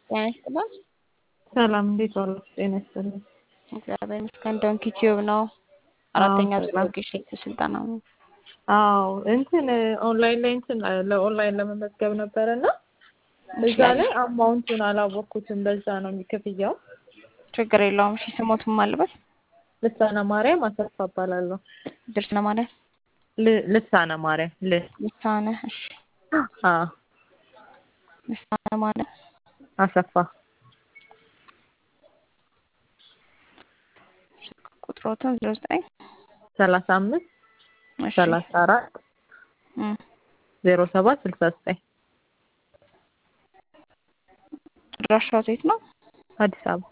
ጤና ይስጥልን። ሰላም እንዴት ዋሉ? ጤና ይስጥልን። እግዚአብሔር ይመስገን። ዶንኪ ቲዩብ ነው። አራተኛ ዙር ሰላም። ወጌሻ ስልጠና ነው። አዎ እንትን ኦንላይን ላይ እንትን ለኦንላይን ለመመዝገብ ነበረ እና እዛ ላይ አማውንቱን አላወቅኩትም። በዛ ነው የሚከፍያው። ችግር የለውም። እሺ ስሞትም አለበት ልሳነ ማርያም አሰፋ እባላለሁ። ድርስነ ማለት ል- ልሳነ ማርያም ል ልሳነ እሺ አዎ ልሳነ ማለት አሰፋ ቁጥሮትን ዜሮ ዘጠኝ ሰላሳ አምስት እሺ ሰላሳ አራት እም፣ ዜሮ ሰባት ስልሳ ዘጠኝ አድራሻው የት ነው? አዲስ አበባ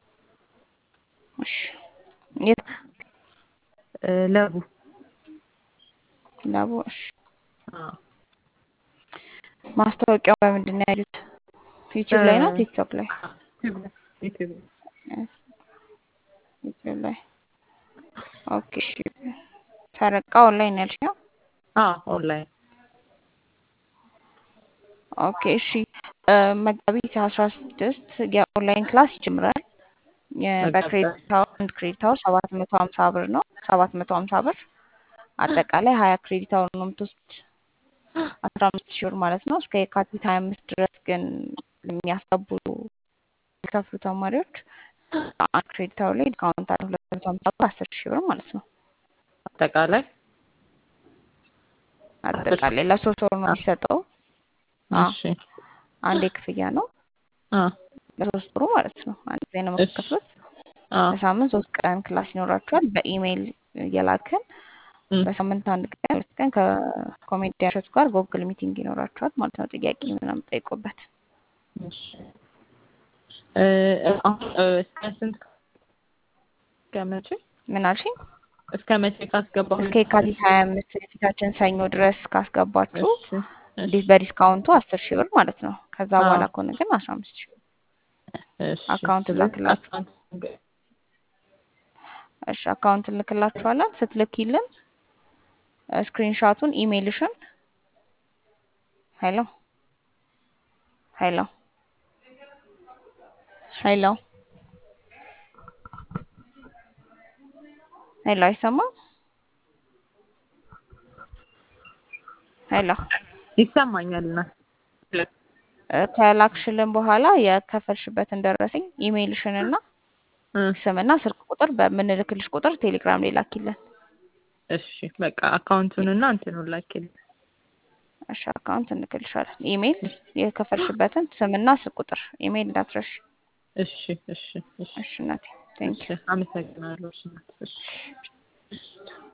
እሺ የት እ፣ ለቡ ላቦ? እሺ አዎ ማስታወቂያው በምንድን ነው ያሉት? ዩቲዩብ ላይ ነው እ፣ ቲክቶክ ላይ? ዩቲዩብ ላይ ዩቲዩብ ላይ ዩቲዩብ ላይ ኦኬ። እሺ ተረቃ ኦንላይን ያልሽው? አዎ ኦንላይን ኦኬ እሺ እ፣ መጋቢት አስራ ስድስት የኦንላይን ክላስ ይጀምራል። የ- በክሬዲት አወር አንድ ክሬዲት አወር ሰባት መቶ ሀምሳ ብር ነው። ሰባት መቶ ሀምሳ ብር አጠቃላይ ሀያ ክሬዲት አወር ነው የምትወስድ አስራ አምስት ሺህ ብር ማለት ነው። እስከ የካቲት ሀያ አምስት ድረስ ግን የሚያስገቡ የሚከፍሉ ተማሪዎች አንድ ክሬዲት አወር ላይ ዲስካውንት አለ ሁለት መቶ ሀምሳ ብር አስር ሺህ ብር ማለት ነው። አጠቃላይ አጠቃላይ ለሶስት ወር ነው የሚሰጠው። አዎ እሺ አንድ ክፍያ ነው አ ለሶስት ወሩ ማለት ነው። አንድ ጊዜ ነው የምትከፍሉት። አ በሳምንት ሶስት ቀን ክላስ ይኖራችኋል። በኢሜይል እየላክን እም፣ በሳምንት አንድ ቀን ሁለት ቀን ከኮሜዲያን እሸቱ ጋር ጎግል ሚቲንግ ይኖራችኋል ማለት ነው። ጥያቄ ምናምን ጠይቁበት። እሺ እ፣ አሁን እ፣ እስከ ስንት እስከ መቼ ምን አልሽኝ? እስከ መቼ ካስገባሁ እስከ የካቲት ሀያ አምስት የፊታችን ሰኞ ድረስ ካስገባችሁ እሺ እሺ ዲ- በዲስካውንቱ አስር ሺህ ብር ማለት ነው። ከዛ አዎ። በኋላ ከሆነ ግን አስራ አምስት ሺህ ብር። እሺ አካውንት ስለዚህ ላክላችሁ። አካውንት እሺ አካውንት እንልክላችኋለን። ስትልኪልን ስክሪንሻቱን ኢሜይልሽን ሄሎ ሄሎ ሄሎ ሄሎ አይሰማም? ሄሎ ይሰማኛል እና እ፣ ከላክሽልን በኋላ የከፈልሽበትን ደረሰኝ ኢሜይልሽን እና እ፣ ስምና ስልክ ቁጥር በምንልክልሽ ቁጥር ቴሌግራም ላይ ላኪልን። እሺ በቃ አካውንቱንና እንትኑን ላኪልኝ። እሺ አካውንት እንልክልሻለን። ኢሜይል የከፈልሽበትን ስምና ስልክ ቁጥር ኢሜይል እንዳትረሽ። እሺ እሺ እሺ እሺ እናቴ ቴንክ እሺ አመሰግናለሁ። እሺ እናት፣ እሺ